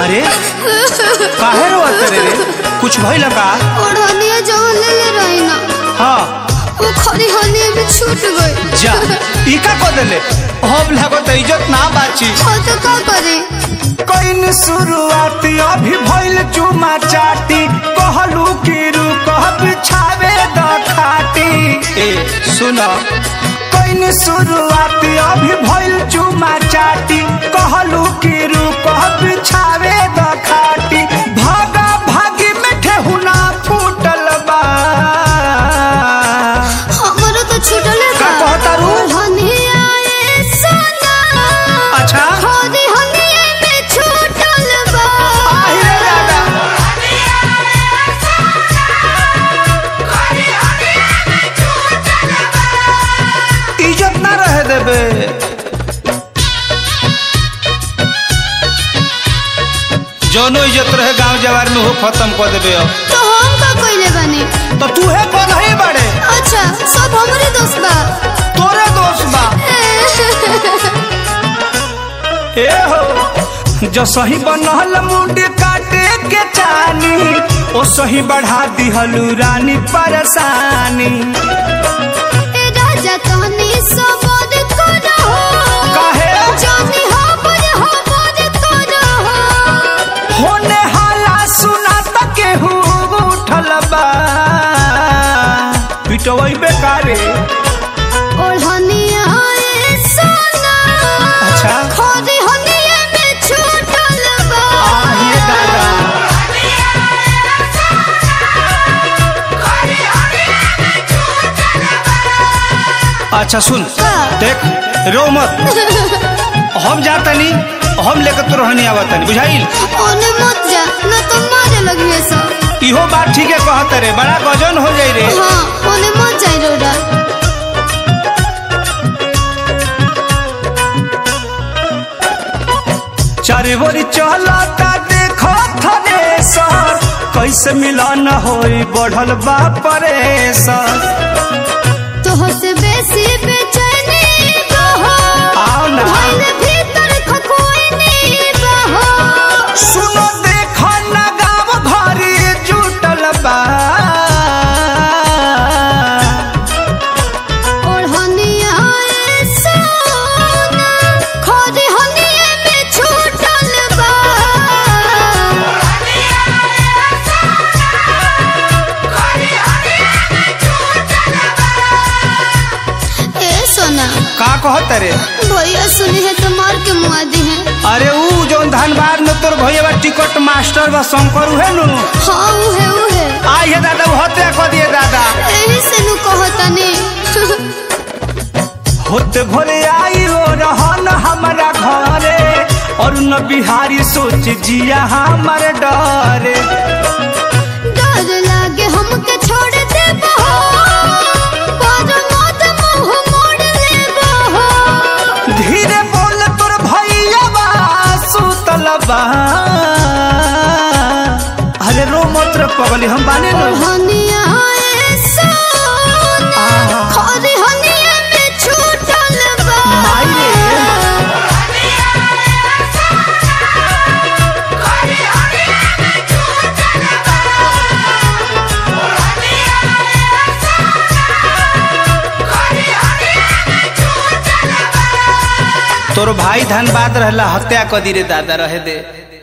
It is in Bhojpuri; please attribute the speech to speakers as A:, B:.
A: अरे काहे रोवत रे रे कुछ भइल का
B: ओढ़निया जवन ले ले रही ना
A: हाँ
B: वो खरी हनिया भी छूट गई
A: जा ई का को देले अब लागत इज्जत ना बाची
B: हाँ तो का करे
A: कइन शुरुआत अभी भइल चुमा चाटी कहलू कि रुक बिछावे द खाटी ए सुन कइन शुरुआत अभी भइल चुमा चाटी कहलू कि रुक बिछावे द खाटी भागा भागी में ठेहुना फूटल बा
B: हमारा तो छूटल है
A: का कहता रू?
B: ओढ़निया ए सोना
A: अच्छा
B: खरी हनिया में छूटल बा
A: आहि रे दादा इज्जत ना रहे देबे जौनो इज्जत रहे गांव जवार में हो खत्म कर देबे अब
B: तो हम का कइले बानी
A: तो तू है कौन है बड़े
B: अच्छा सब हमरे दोस्त बा
A: तोरे दोस्त बा ए हो जो सही बनल मुंड काटे के चानी ओ सही बढ़ा दिहलू रानी परेशानी
B: ए राजा तहनी सबद करो
A: काहे?
B: जानी हमर हमर करो
A: होने हाला सुना त केहू उठल बा पिटवई बेकारे
B: ओढ़निया ए सोना
A: अच्छा।
B: खरी हनिया में छूटल बा
A: आहे दादा अच्छा सुन
B: का?
A: देख रो मत हम जातनी हम लेकर तो रहनी आवतनी बुझाइल
B: ओने मत जा न तो मारे लगिए सब
A: इहो बात ठीक है कहत रे बड़ा गजन हो जाई रे
B: हाँ ओने मत जाई रोडा
A: चारे बोरी चलता देखो थने सर कैसे मिलन होई बढ़ल बा परेशान
B: तोह से बेसी बेचैनी बहो
A: आओ ना।
B: भइल भीतर खखोइनी बहो
A: सुनो देखो ना गाँव भरी जुटल बा
B: ओढ़निया ए सोना खरी हनिया में छूटल बा ए सोना
A: का कहत रे
B: भैया सुनी है तो मार के मुआ दी है
A: अरे ऊ जौन धनबाद में तोर भैया बा टिकट मास्टर बा शंकर उहे नु
B: हाँ उहे उहे
A: आई है दादा वो हत्या कर दिए दादा
B: एही से नु कहतनी
A: होते भोरे आई हो रहन हमारा घरे और न बिहारी सोच जिया हमारे डरे
B: डर लागे हमके छोड़ दे बहो पर मत मुंह मोड़ ले बहो
A: धीरे बोल तोर भैया बा सुतल बा अरे रो मत रे पगली हम बाने नो
B: हनिया ए सोना
A: आहा।
B: खरी हनिया में छूटल बा
A: माई रे। तोर भाई धनबाद रहला हत्या कर दी रे दादा रहे दे